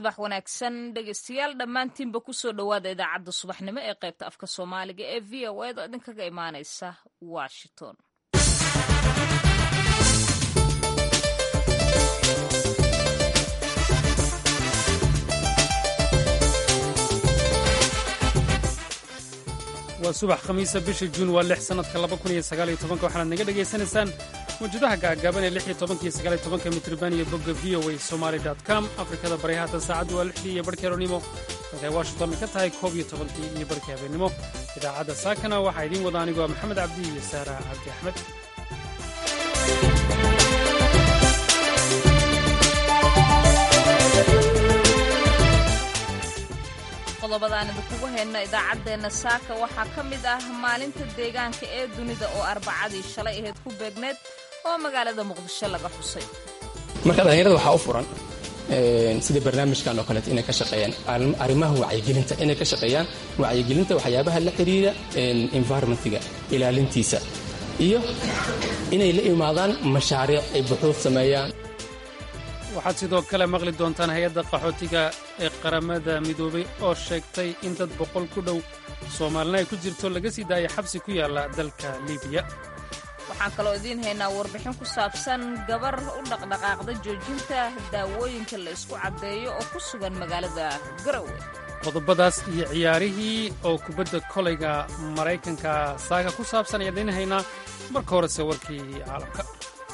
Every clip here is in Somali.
subax wanaagsan dhegeystayaal dhammaantiinba kusoo dhowaada idaacadda subaxnimo ee qaybta afka soomaaliga ee v o eda idinkaga imaaneysa washington waa subax khamiisa bisha juun waa lix sannadka laba kun iyo sagaal iyo tobanka waxaanaad naga dhegaysanaysaan mawjadaha gaagaaban ee lix iyo tobanka iyo sagaal iyo tobanka mitriban iyo bogga v o a somaali dot com afrikada bari haatan saacaddu waa lixdii iyo barhkii aroornimo halkay washington ka tahay koob iyo tobankii iyo barhkii habeennimo idaacadda saakana waxaa idiin wada anigoo maxamed cabdi iyo saara cabdi axmed qodobadaan idinkugu hayna idaacaddeenna saaka waxaa ka mid ah maalinta deegaanka ee dunida oo arbacadii shalay ahayd ku beegneed oo magaalada muqdisho laga xusay marka dhallinyarada waxaa u furan sida barnaamijkan oo kaleeto inay ka shaqeeyaan arrimaha wacyigelinta inay ka shaqeeyaan wacyigelinta waxyaabaha la xidhiira environmentiga ilaalintiisa iyo inay la imaadaan mashaariic ay buxuud sameeyaan waxaad sidoo kale maqli doontaan hay-adda qaxootiga ee qaramada midoobay oo sheegtay in dad boqol ku dhow soomaalina ay ku jirto laga sii daaya xabsi ku yaalla dalka libiya waxaan kaloo idiin haynaa warbixin ku saabsan gabar u dhaqdhaqaaqda joojinta daawooyinka la isku caddeeyo oo ku sugan magaalada garowe qodobadaas iyo ciyaarihii oo kubadda kolayga maraykanka saaka ku saabsan ayaan idiin haynaa marka horese warkii caalamka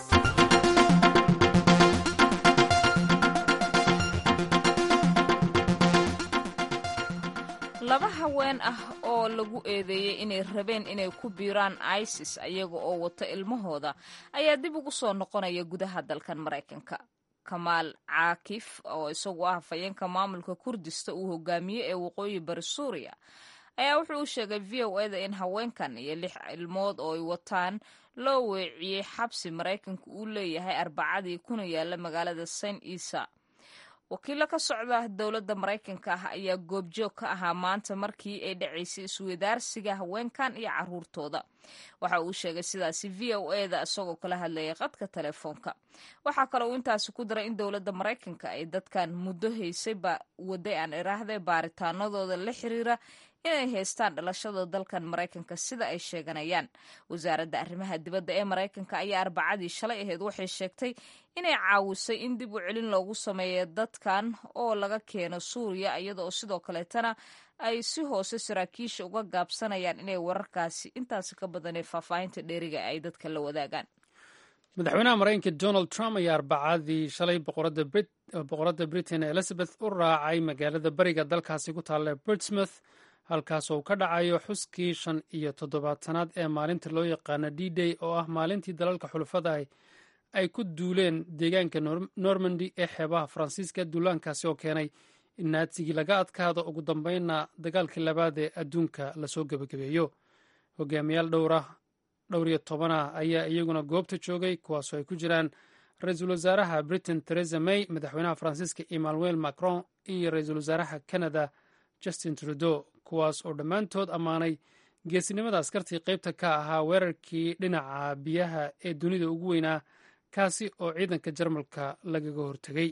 laba haween ah oo lagu eedeeyey inay rabeen inay ku biiraan isis ayaga oo wata ilmahooda ayaa dib ugu soo noqonaya gudaha dalkan maraykanka kamaal caakif oo isagu ah hafayeenka maamulka kurdista uu hogaamiye ee waqooyi bari suuriya ayaa wuxuu u sheegay v o eda in haweenkan iyo lix ilmood oo ay wataan loo weeciyey xabsi maraykanka uu leeyahay arbacadii kuna yaala magaalada saint isa wakiilo ka socda dowladda maraykanka ah ayaa goobjoog ka ahaa maanta markii ay dhacaysay isweydaarsiga haweenkan iyo caruurtooda waxa uu sheegay sidaasi v o eda isagoo kala hadlayay qadka telefoonka waxaa kale uu intaasi ku daray in dowladda maraykanka ay dadkan muddo haysay waday aan iraahday baaritaanadooda la xiriira inay haystaan dhalashada dalkan maraykanka sida ay sheeganayaan wasaaradda arrimaha dibadda ee maraykanka ayaa arbacadii shalay ahayd waxay sheegtay inay caawisay in dib u celin loogu sameeyo dadkan oo laga keeno suuriya iyadaoo sidoo kaleetana ay si hoose saraakiisha uga gaabsanayaan inay wararkaasi intaasi ka badanee faahfaahinta dheeriga ay dadka la wadaagaan madaxweynaha maraykanka donald trump ayaa arbacadii shalay boqoradda britain elizabeth u raacay magaalada bariga dalkaasi ku taalla portsmouth halkaas oo ka dhacayo xuskii shan iyo toddobaatanaad ee maalinta loo yaqaana d day oo ah maalintii dalalka xulafada ay ku duuleen deegaanka normandy ee xeebaha faransiiska duulaankaasi oo keenay in naatsigii laga adkaado ugu dambeynna dagaalkii labaad ee adduunka lasoo gebagabeeyo hogaamiyaal dhowra dhowr iyo tobanah ayaa iyaguna goobta joogay kuwaasoo ay ku jiraan ra-iisul wasaaraha britain theresa may madaxweynaha faransiiska emmanuel macron iyo ra-iisul wasaaraha canada justin trudeau kuwaas oo dhammaantood ammaanay geesinimada askartii qaybta ka ahaa weerarkii dhinaca biyaha ee dunida ugu weynaa kaasi oo ciidanka jarmalka lagaga hortegay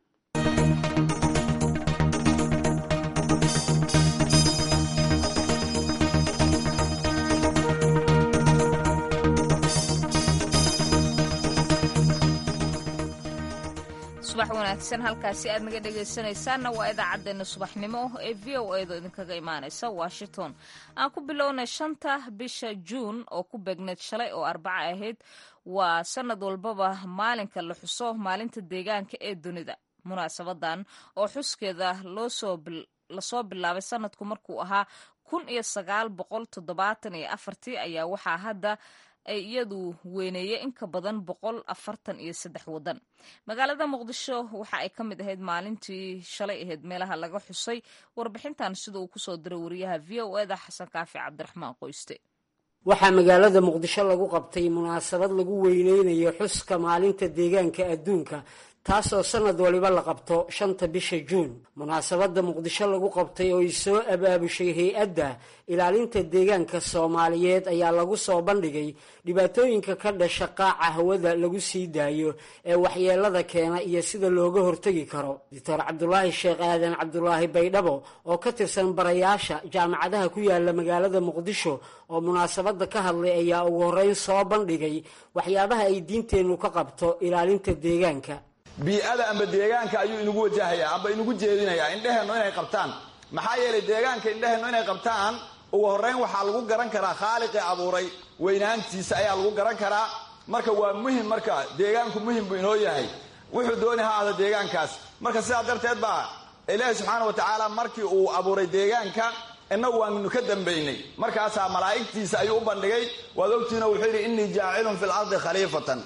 subax wanaagsan halkaasi aad naga dhegaysanaysaanna waa idaacaddeenna subaxnimo ee v o edo idinkaga imaanaysa washington aan ku bilownay shanta bisha juun oo ku beegneed shalay oo arbaca ahayd waa sanad walbaba maalinka la xuso maalinta deegaanka ee dunida munaasabadan oo xuskeeda lasoo bilaabay sanadku markuu ahaa kun iyo sagaal boqol toddobaatan iyo afartii ayaa waxaa hadda ay iyadu weyneeyey in ka badan boqol afartan iyo saddex waddan magaalada muqdisho waxa ay ka mid ahayd maalintii shalay ahayd meelaha laga xusay warbixintan sida uu kusoo diray wariyaha v o eda xasan kaafi cabdiraxmaan qoyste waxaa magaalada muqdisho lagu qabtay munaasabad lagu weyneynayo xuska maalinta deegaanka adduunka taasoo sanad waliba la qabto shanta bisha juun munaasabadda muqdisho lagu qabtay oo ay soo abaabushay hay-adda ilaalinta deegaanka soomaaliyeed ayaa lagu soo bandhigay dhibaatooyinka ka dhasha qaaca hawada lagu sii daayo ee waxyeelada keena iyo sida looga hortegi karo doctor cabdulaahi sheekh aadan cabdulaahi baydhabo oo ka tirsan barayaasha jaamacadaha ku yaala magaalada muqdisho oo munaasabadda ka hadlay ayaa ugu horreyn soo bandhigay waxyaabaha ay diinteennu ka qabto ilaalinta deegaanka bii-ada amba deegaanka ayuu inagu wajahayaa amba inagu jeedinayaa indheheennu inay qabtaan maxaa yeelay deegaanka indheheennu inay qabtaan ugu horrayn waxaa lagu garan karaa khaaliqii abuuray weynaantiisa ayaa lagu garan karaa marka waa muhim marka deegaanku muhim buu inoo yahay wuxuu dooni ha ahda deegaankaas marka sidaa darteed baa ilaahi subxaana wa tacaala markii uu abuuray deegaanka innagu waanu ka dambaynay markaasaa malaa'igtiisa ayuu u bandhigay waad ogtihiino wuxuu yidhi innii jaacilun fi lardi khaliifatan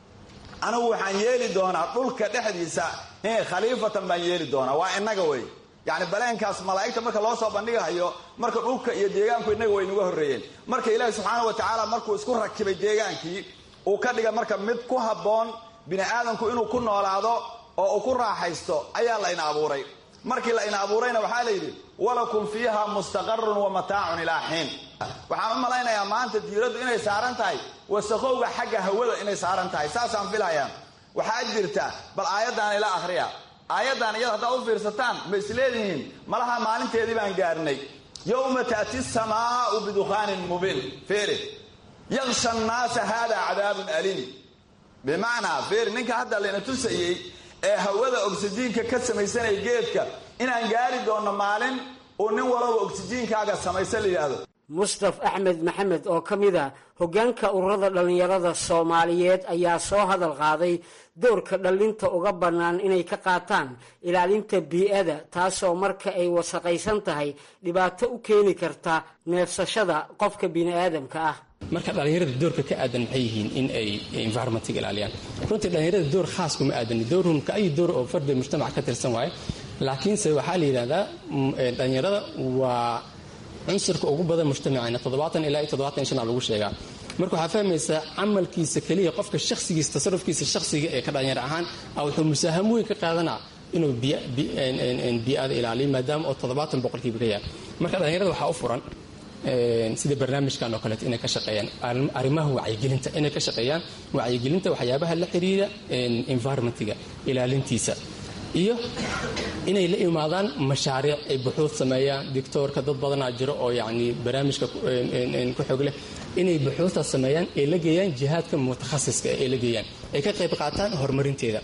anigu waxaan yeeli doonaa dhulka dhexdiisa khaliifatan baan yeeli doonaa waa innaga wey yacni baleenkaas malaa'igta marka loo soo bandhigahayo marka dhulka iyo deegaanku innaga way inaga horreeyeen marka ilaahi subxaana wa tacaala markuu isku rakibay deegaankii uu ka dhiga marka mid ku habboon bini aadamku inuu ku noolaado oo uu ku raaxaysto ayaa la ina abuuray markii la ina abuurayna waxaa la yidhi walakum fiiha mustaqarun wa mataacun ilaa xiin waxaan u malaynayaa maanta diiraddu inay saaran tahay wasaqowga xagga hawada inay saaran tahay saasaan filayaa waxaa jirta bal aayaddan ila akhriya aayaddan iyada haddaad u fiirsataan ma isleedihiin malaha maalinteedii baan gaarnay yowma taati samaau bidukhaanin mubiin fiiri yaksha annaasa hada cadaabun aliim bimacnaa fiiri ninka hadda layna tusayey ee hawada oksijiinka ka samaysanaya geedka inaan gaari doonno maalin uu nin walaba oksijiinkaaga samaysan la yidhaahdo mustaf axmed maxamed oo ka mid a hoggaanka ururada dhallinyarada soomaaliyeed ayaa soo hadal qaaday doorka dhallinta uga bannaan inay ka qaataan ilaalinta bii-ada taasoo marka ay wasaqaysan tahay dhibaato u keeni karta neefsashada qofka bini-aadamka ah marka dhallinyarada doorka ka aadan maxay yihiin in ay environmentiga ilaaliyaan runtii dhallinyarada door khaas kuma aadani doorhum ka ay door oo fardi mujtamac ka tirsan waaye laakiinse waxaa la yidhahdaa dhallinyarada waa cunsurka ugu badan mujtamacina toddobaatan ilaa iyo toddobaatan shan lagu sheegaa marka waxaa fahmaysaa camalkiisa keliya qofka shakhsigiisa tasarufkiisa shakhsiga ee ka dhalinyar ahaan wuxuu musaahamo weyn ka qaadanaa inuu bii-ada ilaaliyo maadaama oo toddobaatan boqolkiiba ka yahay marka dhallinyarada waxaa u furan sida barnaamijkan oo kaleeto inay ka shaqeeyaan arrimaha wacyigelinta inay ka shaqeeyaan wacyigelinta waxyaabaha la xiriira environmentiga ilaalintiisa iyo inay la imaadaan mashaariic ay buxuud sameeyaan dictoorka dad badanaa jiro oo yacni barnaamijka ku xog leh inay buxuudtaas sameeyaan ay la geeyaan jihaadka mutakhasiska ay la geeyaan ay ka qayb qaataan horumarinteeda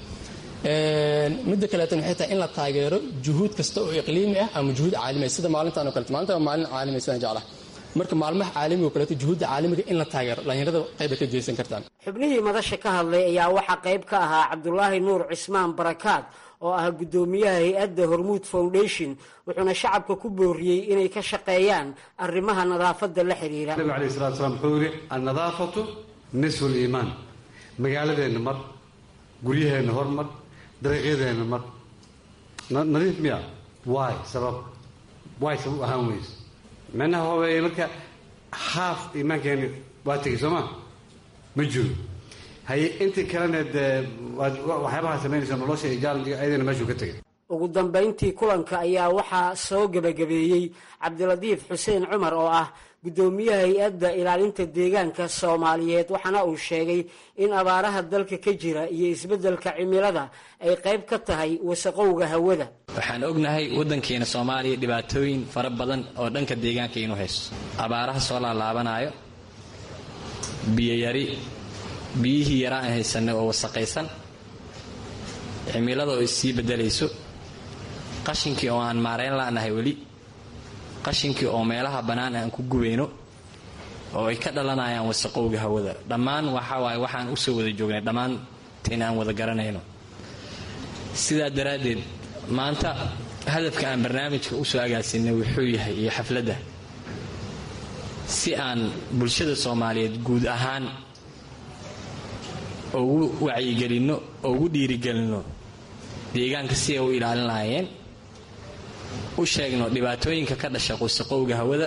midda kaleetan waxay tahay in la taageero juhuud kasta oo iqliimi ah ama juhuud caalami ah sida maalintan oo kaleeto maalinta waa maalin caalami sidaan jeclaha marka maalmaha caalamiga oo kaleeto juhuudda caalamiga in la taageero dhallinyarada qayba ka geysan kartaan xubnihii madasha ka hadlay ayaa waxaa qayb ka ahaa cabdulaahi nuur cismaan barakaad oo ah guddoomiyaha hay-adda hormuud foundation wuxuuna shacabka ku booriyey inay ka shaqeeyaan arrimaha nadaafadda la xiriira nabiga alayh salatu slam wuxuu yidhi annadaafatu nisfu liimaan magaaladeenna mar guryaheenna hormar dariiqyadeenna mar nadiif miya waay sabab waay sabab ahaan weyse micnaha waa weeye marka haaf iimaankeeni waa tegey soo ma ma jiro haye intii kalena dee waxyaabaha samaynaysa nolosha iyo jaalanjiga ayadana meeshuu ka tegay ugu dambayntii kulanka ayaa waxaa soo gebagabeeyey cabdilatiif xuseen cumar oo ah guddoomiyaha hay-adda ilaalinta deegaanka soomaaliyeed waxaana uu sheegay in abaaraha dalka ka jira iyo isbeddelka cimilada ay qayb ka tahay wasaqowga hawada waxaan ognahay waddankeena soomaaliya dhibaatooyin fara badan oo dhanka deegaanka inuu haysto abaaraha soo laalaabanayo biyoyari biyihii yaraan aan haysanay oo wasaqaysan cimilada oo issii beddelayso qashinkii oo aan maarayn la'nahay weli qashinkii oo meelaha bannaan aan ku gubayno oo ay ka dhalanayaan wasaqowga hawada dhammaan waxa waaye waxaan u soo wada joognay dhammaanteen aan wada garanayno sidaa daraaddeed maanta hadafka aan barnaamijka u soo agaasinay wuxuu yahay iyo xafladda si aan bulshada soomaaliyeed guud ahaan ugu wacyigelinno oo ugu dhiirigelinno deegaanka si ay u ilaalin lahaayeen u sheegno dhibaatooyinka ka dhasha wasaqowga hawada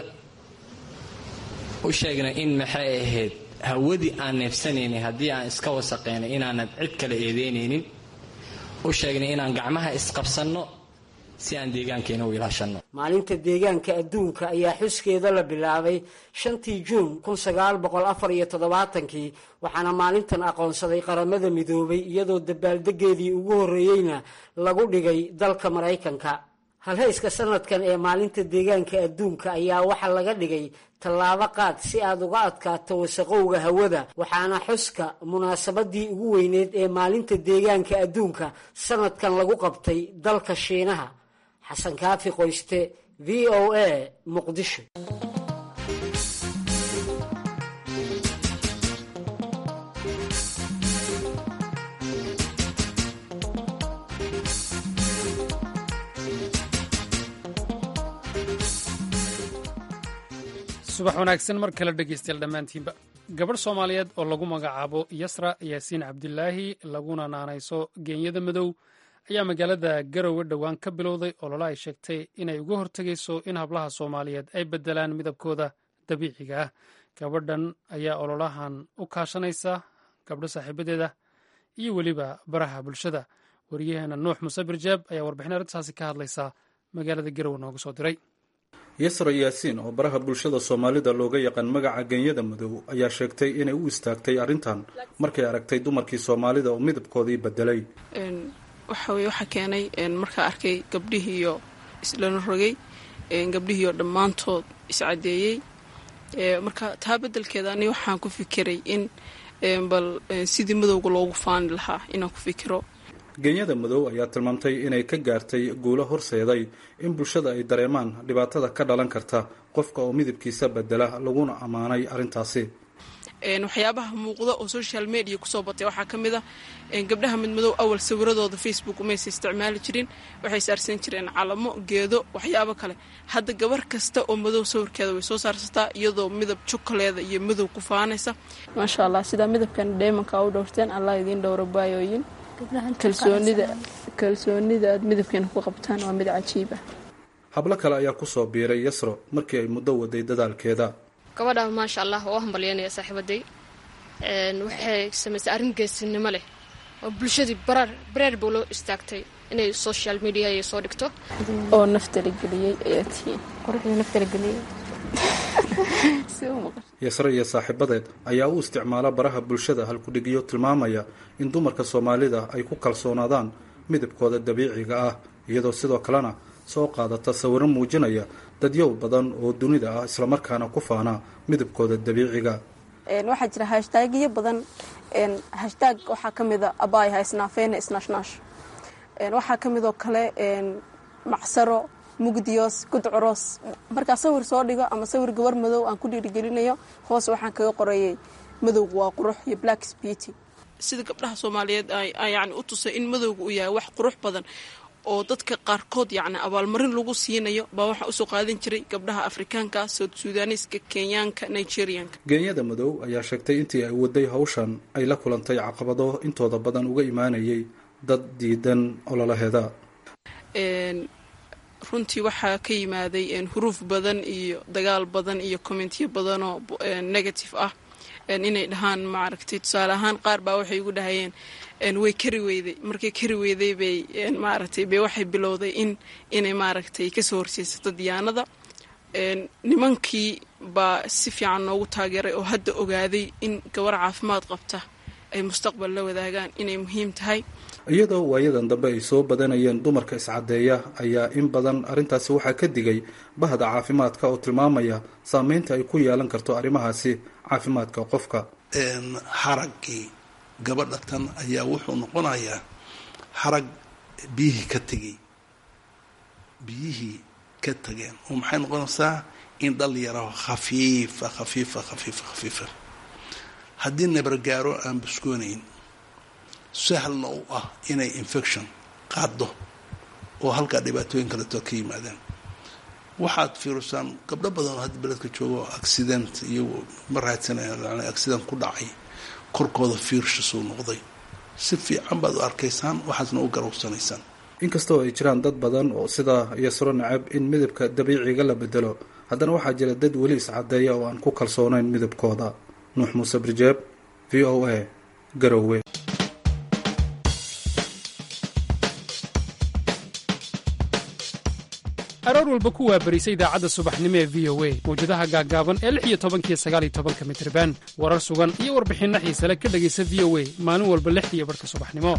u sheegno in maxay ahayd hawadii aan neefsanaynay haddii aan iska wasaqaynay inaanan cid kale eedeynaynin u sheegnay inaan gacmaha isqabsanno si aan deegaankeena u ilaashanno maalinta deegaanka adduunka ayaa xuskeeda la bilaabay shantii juun kun sagaal boqol afar iyo toddobaatankii waxaana maalintan aqoonsaday qaramada midoobay iyadoo dabaaldegeedii ugu horreeyeyna lagu dhigay dalka maraykanka halhayska sanadkan ee maalinta deegaanka adduunka ayaa waxaa laga dhigay tallaabo qaad si aad uga adkaato wasaqowga hawada waxaana xuska munaasabadii ugu weyneed ee maalinta deegaanka adduunka sanadkan lagu qabtay dalka shiinaha xasan kaafi qoyste v o a muqdisho subax wanaagsan mar kale dhegaystayaal dhammaantiinba gabadh soomaaliyeed oo lagu magacaabo yasra yaasiin cabdilaahi laguna naanayso geenyada madow ayaa magaalada garowe dhowaan ka bilowday olole ay sheegtay inay uga hortegayso in hablaha soomaaliyeed ay beddelaan midabkooda dabiiciga ah gabadhan ayaa ololahan u kaashanaysa gabdho saaxiibadeeda iyo weliba baraha bulshada wariyaheena nuux muse birjaab ayaa warbixin arrintaasi ka hadlaysa magaalada garowe nooga soo diray yasra yaasiin oo baraha bulshada soomaalida looga yaqaan magaca genyada madow ayaa sheegtay inay u istaagtay arrintan markay aragtay dumarkii soomaalida oo midabkoodii bedelay waxa weye waxaa keenay markaa arkay gabdhihiiyo islana rogay gabdhihiioo dhammaantood iscadeeyey marka taa bedelkeeda ani waxaan ku fikiray in bal sidii madowga loogu faani lahaa inaan ku fikiro genyada madow ayaa tilmaamtay inay ka gaartay guulo horseeday in bulshada ay dareemaan dhibaatada ka dhalan karta qofka oo midabkiisa bedela laguna ammaanay arrintaasi waxyaabaha muuqda oo social media kusoo batay waxaa ka mid a gabdhaha midmadow awal sawiradooda facebook umaysa isticmaali jirin waxay saarsan jireen calamo geedo waxyaabo kale hadda gabar kasta oo madow sawirkeeda way soo saarsataa iyadoo midab jokaleeda iyo madow ku faanaysa maasha allah sidaa midabkan dheemanka u dhowrteen allah idiin dhowra baayooyin kalsoonida kalsoonida aad midabkeena ku qabtaan waa mid cajiib ah hablo kale ayaa kusoo biiray yasro markii ay muddo waday dadaalkeeda gabadha maasha allah oo hambalyanaya saaxiibaday waxay samaysay arrin geesinimo leh oo bulshadii barar bareer buu loo istaagtay inay social media ay soo dhigto oo naftalageliyey ayaa tihiin quruxdii naftalageliyey yasre iyo saaxiibadeed ayaa u isticmaala baraha bulshada halkudhigyo tilmaamaya in dumarka soomaalida ay ku kalsoonaadaan midabkooda dabiiciga ah iyadoo sidoo kalena soo qaadata sawiro muujinaya dadyow badan oo dunida ah islamarkaana ku faana midabkooda dabiiciga waxaa jira hashtagyo badan hashtaag waxaa ka mida abaay haysnaafeena isnaashnash waxaa ka midoo kale macsaro mugdiyos gudcuroos markaa sawir soo dhigo ama sawir gabar madow aan ku dhiirigelinayo hoos waxaan kaga qorayay madowga waa qurux iyo black beauty sida gabdhaha soomaaliyeed yani u tusay in madowga uu yahay wax qurux badan oo dadka qaarkood yacni abaalmarin lagu siinayo baa waxaa usoo qaadan jiray gabdhaha afrikaanka soud sudaaniiska kenyaanka nigerianka geenyada madow ayaa sheegtay intii ay waday hawshan ay la kulantay caqabado intooda badan uga imaanayay dad diidan ololaheeda runtii waxaa ka yimaaday huruuf badan iyo dagaal badan iyo kommentiyo badanoo negative ah inay dhahaan maaragtay tusaale ahaan qaar baa waxay igu dhahayeen way kari weyday markay kari weyday bay maaragtay bay waxay bilowday in inay maaragtay kasoo horseesato diyaanada nimankii baa si fiican noogu taageeray oo hadda ogaaday in gabar caafimaad qabta ay mustaqbal la wadaagaan inay muhiim tahay iyadoo waayadan dambe ay soo badanayeen dumarka iscadeeya ayaa in badan arrintaasi waxaa ka digay bahda caafimaadka oo tilmaamaya saameynta ay ku yeelan karto arrimahaasi caafimaadka qofka xaraggii gabadha tan ayaa wuxuu noqonayaa xarag biyihii ka tegay biyihii ka tageen oo maxay noqonaysaa in dhal yaraho khafiifa khafiifa khafiifa khafiifa haddii nabargaaro aan buskoonayn sahlna u ah inay infection qaado oo halkaa dhibaatooyin kaleto ka yimaadeen waxaad fiirisaan gabdho badan oo hadda beledka jooga oo accident iyagu ma raadsanayaan accident ku dhacay korkooda fiirshasuu noqday si fiican baad u arkaysaan waxaasna u garowsanaysaan inkastoo ay jiraan dad badan oo sidaa yasro nacab in midabka dabiiciga la bedelo haddana waxaa jira dad weli iscadeeya oo aan ku kalsoonayn midabkooda nuux muuse birjeeb v o a garowe aroor walba ku waabarisa idaacadda subaxnimo ee v o a mawjadaha gaaggaaban ee lix iyo tobankiyo sagaal iyo tobanka mitriban warar sugan iyo warbixinno xiisale ka dhegaysa v o a maalin walba lixdiiyo barhka subaxnimo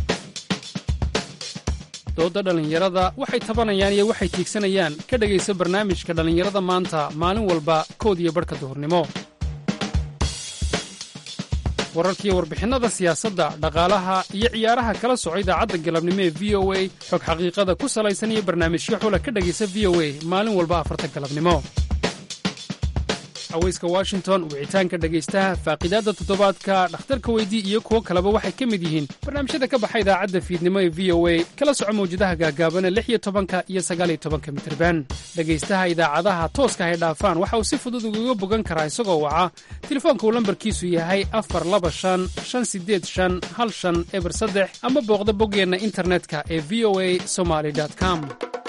doodda dhallinyarada waxay tabanayaan iyo waxay tiigsanayaan ka dhegaysa barnaamijka dhallinyarada maanta maalin walba kood iyo barhka duhurnimo wararkiiyo warbixinnada siyaasadda dhaqaalaha iyo ciyaaraha kala soco idaacadda galabnimo ee v o a xog xaqiiqada ku salaysan iyo barnaamijyo xula ka dhegaysa v o a maalin walba afarta galabnimo haweyska washington wicitaanka dhegaystaha faaqidaadda toddobaadka dhakhtarka weydii iyo kuwo kaleba waxay ka mid yihiin barnaamijyada ka baxa idaacadda fiidnimo ee v o a kala soco mawjadaha gaagaabana lix iyo tobanka iyo sagaal iyo tobanka mitirban dhegaystaha idaacadaha tooska hay dhaafaan waxa uu si fudud ugaga bogan karaa isagoo waca telefoonka uu lambarkiisu yahay afar laba shan shan sideed shan hal shan eber saddex ama booqda boggeenna internetka ee v o a somaly com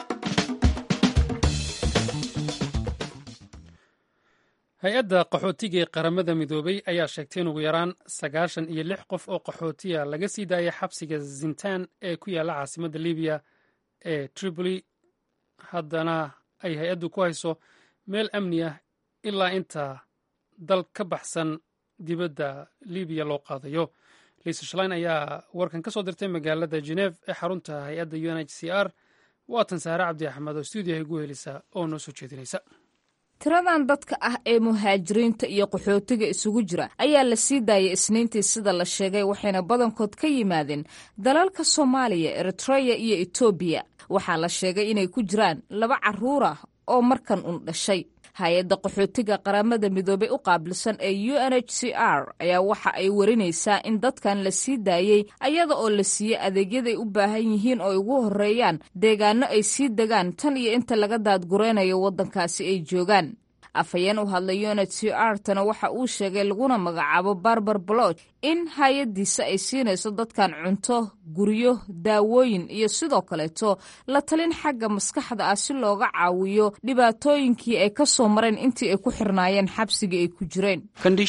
hay-adda qaxootiga ee qaramada midoobey ayaa sheegtay in ugu yaraan sagaashan iyo lix qof oo qaxootiya laga sii daayay xabsiga zintaan ee ku yaalla caasimadda libiya ee tripoli haddana ay hay-addu ku hayso meel amni ah ilaa inta dal ka baxsan dibadda libiya loo qaadayo liisa shalayn ayaa warkan ka soo dirtay magaalada geneef ee xarunta hay-adda u n h c r waatan saare cabdi axmed oo stuudiyaha igu helisa oo noo soo jeedinaysa tiradan dadka ah ee muhaajiriinta iyo qaxootiga isugu jira ayaa la sii daayay isniintii sida la sheegay waxayna badankood ka yimaadeen dalalka soomaaliya eritreya iyo etoobiya waxaa la sheegay inay ku jiraan laba carruur ah oo markan un dhashay hay-adda qaxootiga qaramada midoobey u qaabilsan ee u n h c r ayaa waxa ay warinaysaa in dadkan la sii daayey ayada oo la siiyey adeegyaday u baahan yihiin oo ay ugu horreeyaan deegaano ay sii degaan tan iyo inta laga daadguraynayo waddankaasi ay joogaan afhayeen u hadlay u n h c r tana waxa uu sheegay laguna magacaabo barbar bloch in hay-addiisa ay siinayso dadkan cunto guryo daawooyin iyo sidoo kaleeto la talin xagga maskaxda ah si looga caawiyo dhibaatooyinkii ay ka soo mareen intii ay ku xirnaayeen xabsigii ay ku jireen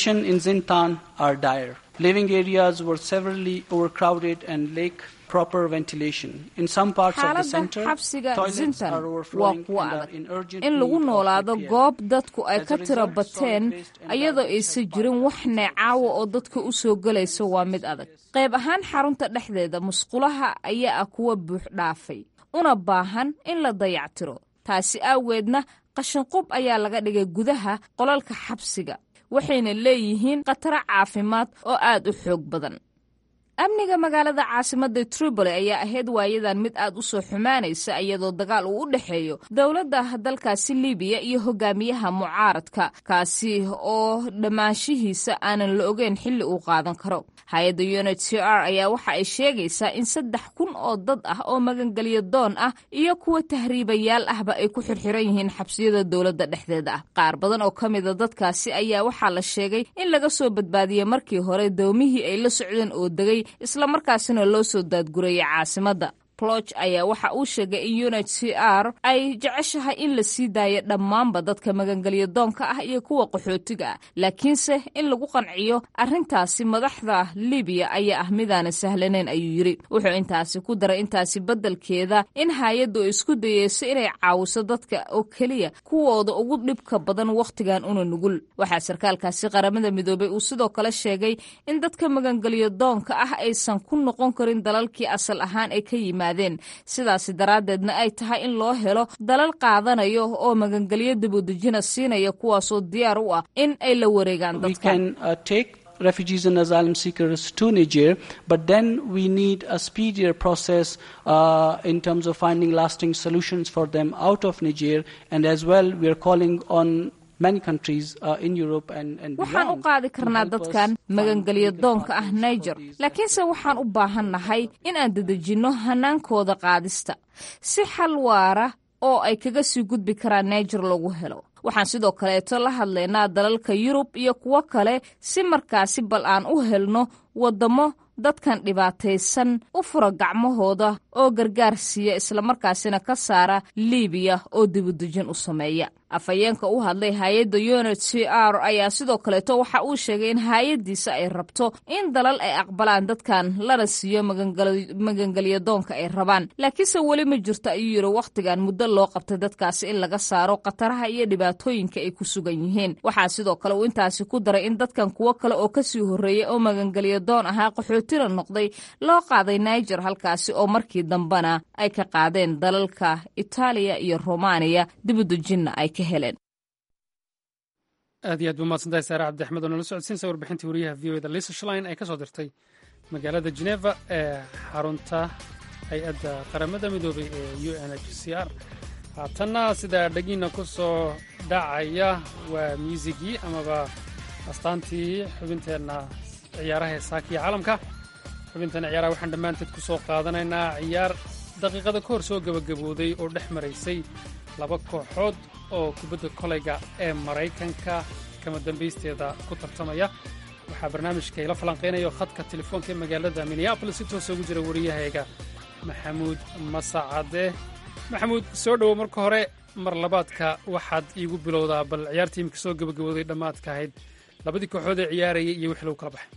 xaaladda xabsiga zintan waa kuwo adag in lagu noolaado goob dadku ay ka tira bateen ayadoo aysan jirin wax neecaawa oo dadka u soo gelaysa waa mid adag qayb ahaan xarunta dhexdeeda musqulaha ayaa ah kuwa buux dhaafay una baahan in la dayactiro taasi aaweedna qashinqub ayaa laga dhigay gudaha qolalka xabsiga waxayna leeyihiin khataro caafimaad oo aad u xoog badan amniga magaalada caasimadda tripoli ayaa ahayd waayadan mid aad u soo xumaanaysa iyadoo dagaal uu u dhexeeyo dowladda dalkaasi libiya iyo hogaamiyaha mucaaradka kaasi oo dhammaanshihiisa aanan la ogeyn xilli uu qaadan karo hay-adda u n h c r ayaa waxa ay sheegaysaa in saddex kun oo dad ah oo magangelyo doon ah iyo kuwa tahriibayaal ahba ay ku xirxiran yihiin xabsiyada dowladda dhexdeeda ah qaar badan oo ka mida dadkaasi ayaa waxaa la sheegay in laga soo badbaadiyey markii hore doomihii ay la socdeen oo degay islamarkaasina loo soo daadgurayay caasimadda ploch ayaa waxa uu sheegay in u n h c r ay jeceshahay in la sii daayo dhammaanba dadka magangelyo doonka ah iyo kuwa qaxootiga ah laakiinse in lagu qanciyo arrintaasi madaxda libiya ayaa ah midaana sahlanayn ayuu yidhi wuxuu intaasi ku daray intaasi beddelkeeda in hay-addu ay isku dayeyso inay caawiso dadka oo keliya kuwooda ugu dhibka badan wakhtigan una nugul waxaa sarkaalkaasi qaramada midoobey uu sidoo kale sheegay in dadka magangelyo doonka ah aysan ku noqon karin dalalkii asal ahaan ay ka yimaad sidaasi daraaddeedna ay tahay in loo helo dalal qaadanayo oo magangelyo dibudejina siinaya kuwaasoo diyaar u ah in ay la wareegaan dadka refugees and asylum seekers to Niger, but then we need a speedier process uh, in terms of finding lasting solutions for them out of Niger, and as well we are calling on waxaan u qaadi karnaa dadkan magangelyo doonka ah niger laakiinse waxaan u baahannahay in aan dedejinno hanaankooda qaadista si xal waara oo ay kaga sii gudbi karaan niger lagu helo waxaan sidoo kaleeto la hadlaynaa dalalka yurub iyo kuwo kale si markaasi bal aan u helno waddamo dadkan dhibaataysan u fura gacmahooda oo gargaar siiya islamarkaasina ka saara liibiya oo dibudejin u sameeya afhayeenka u hadlay hay-adda unit c r ayaa sidoo kaleeto waxa uu sheegay in hay-addiisa ay rabto in dalal ay aqbalaan dadkan lana siiyo magangelyo doonka ay rabaan laakiinse weli ma jirto ayuu yidhi wakhtigan muddo loo qabtay dadkaasi in laga saaro khataraha iyo dhibaatooyinka ay ku sugan yihiin waxaa sidoo kale uu intaasi ku daray in dadkan kuwo kale oo kasii horreeyey oo magangelyo doon ahaa qaxootina noqday loo qaaday niger halkaasi oo markii dambena ay ka qaadeen dalalka itaaliya iyo romaniya dibudejinna ay ka heleen aad iyo aad ba mahadsantahay saare cabdi axmed oo nala socodsiinsa warbixintii wariyaha v o eda lisa shlein ay ka soo dirtay magaalada geneva ee xarunta hay-adda qaramada midoobay ee u n h c r haatanna sidaa dhegiina ku soo dhacaya waa muusigii amaba astaantii xubinteenna ciyaaraha ee saaka iyo caalamka xubinteena ciyaaraha waxaan dhammaanteed ku soo qaadanaynaa ciyaar daqiiqada ka hor soo gebagabooday oo dhex maraysay laba kooxood oo kubadda kolayga ee maraykanka kama dambaysteeda ku tartamaya waxaa barnaamijka ila falanqaynayo khadka telefoonka ee magaalada minneabolis si toosa ugu jira wariyahayga maxamuud masacade maxamuud soo dhowow marka hore mar labaadka waxaad iigu bilowdaa bal ciyaartii imika soo gebagabooday dhammaadka ahayd labadii kooxood ee ciyaarayay iyo wixii lagu kala baxay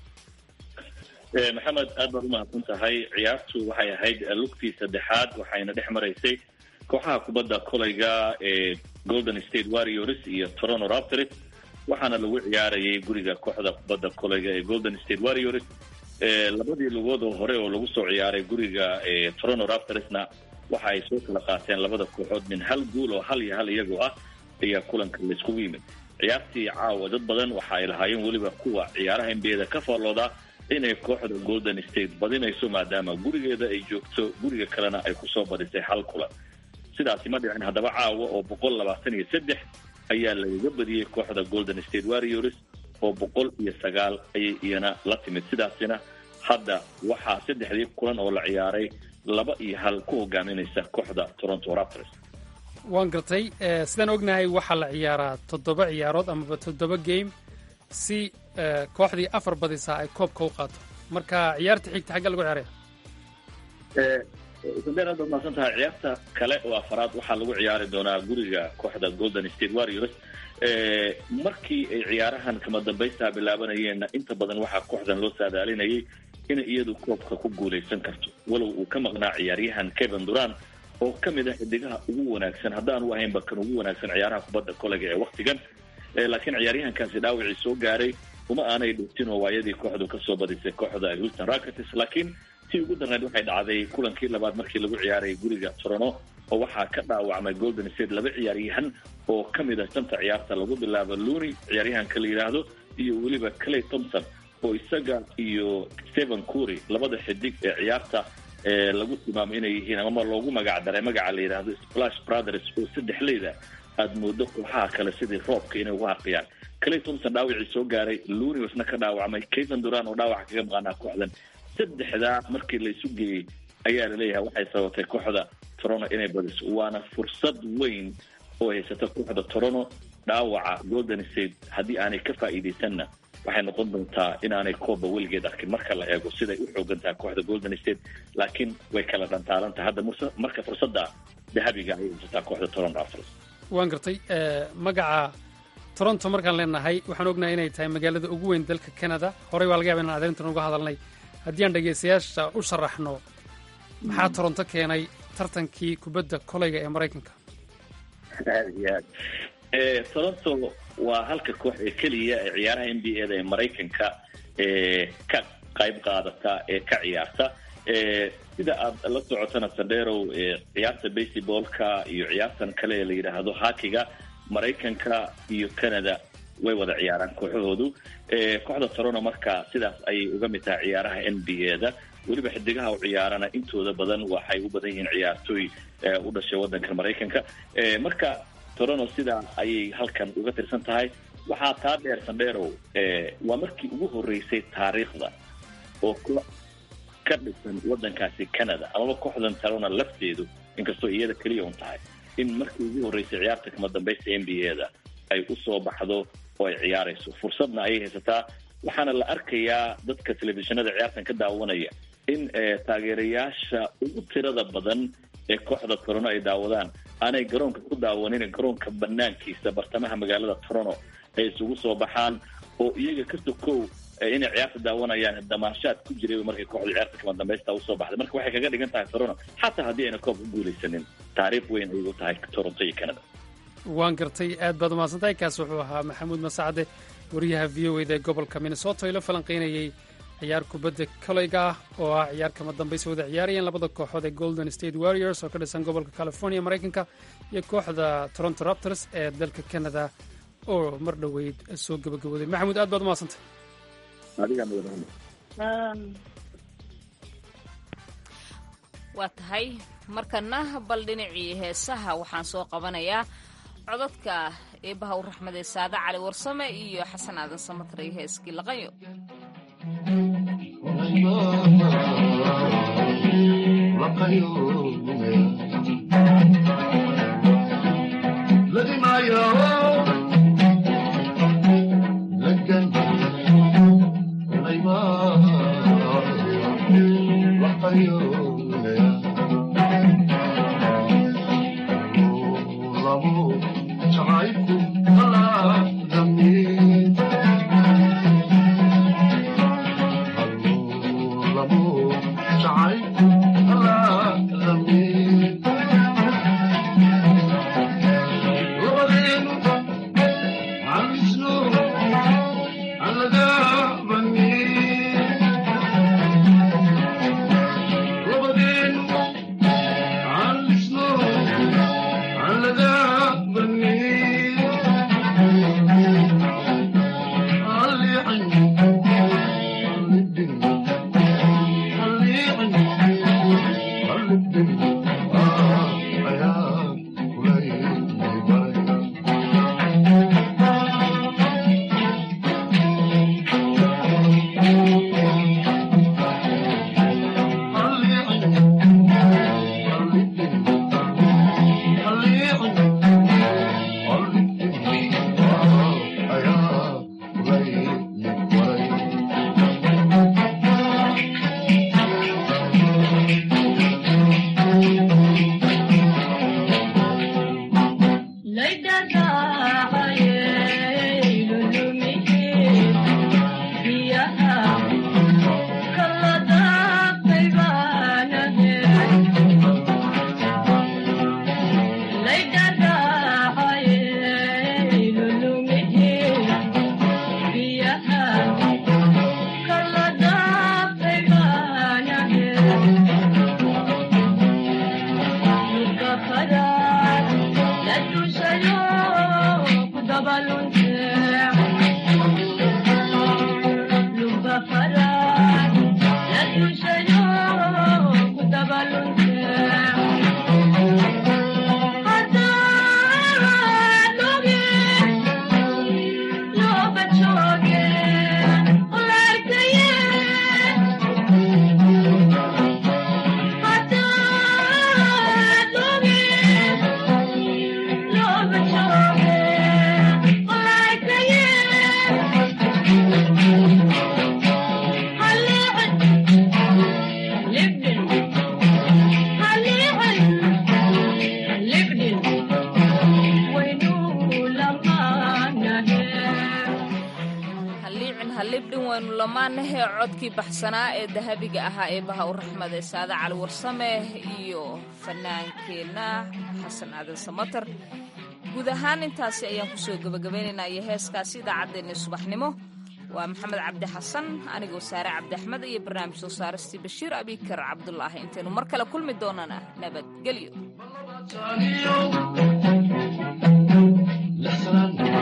maxamed aad baad umahadsan tahay ciyaartu waxay ahayd lugtii saddexaad waxayna dhex maraysay kooxaha kubadda kolayga ee golden state warriors iyo toronto raptors waxaana lagu ciyaarayay guriga kooxda kubadda kolayga ee golden state warriors labadii lugood oo hore oo lagu soo ciyaaray guriga toronto raptorsna waxa ay soo kala qaateen labada kooxood min hal guul oo hal iyo hal iyagoo ah ayaa kulanka layskugu yimid ciyaartii caawa dad badan waxa ay lahaayeen weliba kuwa ciyaaraha nbada ka faallooda inay kooxda golden state badinayso maadaama gurigeeda ay joogto guriga kalena ay kusoo badisay hal kulan sidaasi ma dhicin haddaba caawa oo boqol labaatan iyo saddex ayaa lagaga badiyey kooxda golden state warriors oo boqol iyo sagaal ayay iyana la timid sidaasina hadda waxaa saddexdii kulan oo la ciyaaray laba iyo hal ku hogaaminaysa kooxda toronto raptors waan gartay sidaan ognahay waxaa la ciyaaraa toddoba ciyaarood amaba toddoba game si kooxdii afar badisaa ay koobka u qaato marka ciyaarta xigta xagga lagu ciyaaraya sandeen aad baad mahadsan tahay ciyaarta kale oo afaraad waxaa lagu ciyaari doonaa guriga kooxda golden state warriors markii ay ciyaarahan kama dambaystaa bilaabanayeenna inta badan waxaa kooxdan loo saadaalinayay inay iyadu koobka ku guulaysan karto walow uu ka maqnaa ciyaaryahan kevin durant oo ka mid ah xidigaha ugu wanaagsan haddaan u ahaynba kan ugu wanaagsan ciyaaraha kubadda kolayga ee waktigan laakiin ciyaaryahankaasi dhaawacii soo gaaray uma aanay dhuftin oo waayadii kooxdu kasoo badisay kooxda houston rockets laakiin tii ugu darneed waxay dhacday kulankii labaad markii lagu ciyaarayay guriga toronto oo waxaa ka dhaawacmay golden state laba ciyaaryahan oo ka mid ah shanta ciyaarta lagu bilaabo looney ciyaaryahanka la yidhaahdo iyo weliba clay thompson oo isaga iyo stephen cury labada xidig ee ciyaarta lagu tilmaamo inay yihiin amama loogu magac daray magaca la yidhaahdo splash brothers oo saddex leyda aada moodo kooxaha kale sidii roobka inay ugu harqiyaan clay thompson dhaawacii soo gaaray looney wasna ka dhaawacmay kayson duran oo dhaawaca kaga maqaanaa kooxdan saddexdaa markii laysu geeyey ayaa laleeyahay waxay sabatay kooxda toronto inay badiso waana fursad weyn oo haysata kooxda toronto dhaawaca golden state haddii aanay ka faa'iidaysanna waxay noqon doontaa inaanay kooba weligeed arkin marka la eego siday u xoogan tahay kooxda golden state laakiin way kala dhantaalantahay hadda marka fursadda dahabiga ayay haysataa kooxda toronto raptors waan gartay magaca toronto markaan leenahay waxaan ognahay inay tahay magaalada ugu weyn dalka canada horey waa laga yaba inaan arrintan uga hadalnay haddii aan dhegaystayaasha u sharaxno maxaa toronto keenay tartankii kubadda kolayga ee maraykanka aad iyo aad toronto waa halka koox ee keliya ee ciyaaraha n b a da ee maraykanka ka qayb qaadata ee ka ciyaarta sida aad la socotana sandherow ciyaarta baseballka iyo ciyaartan kale ee la yidhaahdo hakiga maraykanka iyo canada way wada ciyaaraan kooxahoodu kooxda toronto marka sidaas ayay uga mid tahay ciyaaraha n b a da weliba xidigaha u ciyaarana intooda badan waxay u badan yihiin ciyaartooy u dhashay wadanka maraykanka marka toronto sidaa ayay halkan uga tirsan tahay waxaa taa dheer sandherow waa markii ugu horeysay taariikhda oo koox ka dhisan wadankaasi canada amaba kooxdan toronto lafteedu inkastoo iyada keliya un tahay in markii ugu horeysay ciyaarta kama dambaysta n b a da ay usoo baxdo oo ay ciyaarayso fursadna ayay haysataa waxaana la arkayaa dadka telefishinada ciyaartan ka daawanaya in taageerayaasha ugu tirada badan ee kooxda toronto ay daawadaan aanay garoonka ku daawanin garoonka banaankiisa bartamaha magaalada toronto ay isugu soo baxaan oo iyaga ka sokow inay ciyaarta daawanayaan damaashaad ku jiray markay kooxda ciyaarta kama dambaysta usoo baxday marka waxay kaga dhigan tahay toronto xataa haddii ayna koob ku guulaysanin taariikh weyn ayay u tahay toronto iyo canada waan gartay aad baad umahadsantahay kaas wuxuu ahaa maxamuud masacade wariyaha v o eda ee gobolka minnesota ilo falanqaynayay ciyaar kubadda koleyga ah oo ah ciyaar kama dambaysa wada ciyaarayeen labada kooxood ee golden state warriors oo ka dhisan gobolka california maraykanka iyo kooxda toronto raptors ee dalka canada oo mar dhoweyd soo gabagabooday maxamuud aad baad umahadsantay waa tahay markana bal dhinacii heesaha waxaan soo qabanayaa codadka eebaha u raxmadee saade cali warsame iyo xasan aadan samatray heeskii laqayo codkii baxsanaa ee dahabiga ahaa eebaha u raxmade saade cali warsame iyo fanaankeenna xasan aadan samater guud ahaan intaasi ayaan kusoo gebagabaynaynaa iyo heeskaasi idaacaddeenni subaxnimo waa maxamed cabdi xasan anigoo saare cabdi axmed iyo barnaamij soo saaristii bashiir abikar cabdulaahi intaynu mar kale kulmi doonana nabadgelyo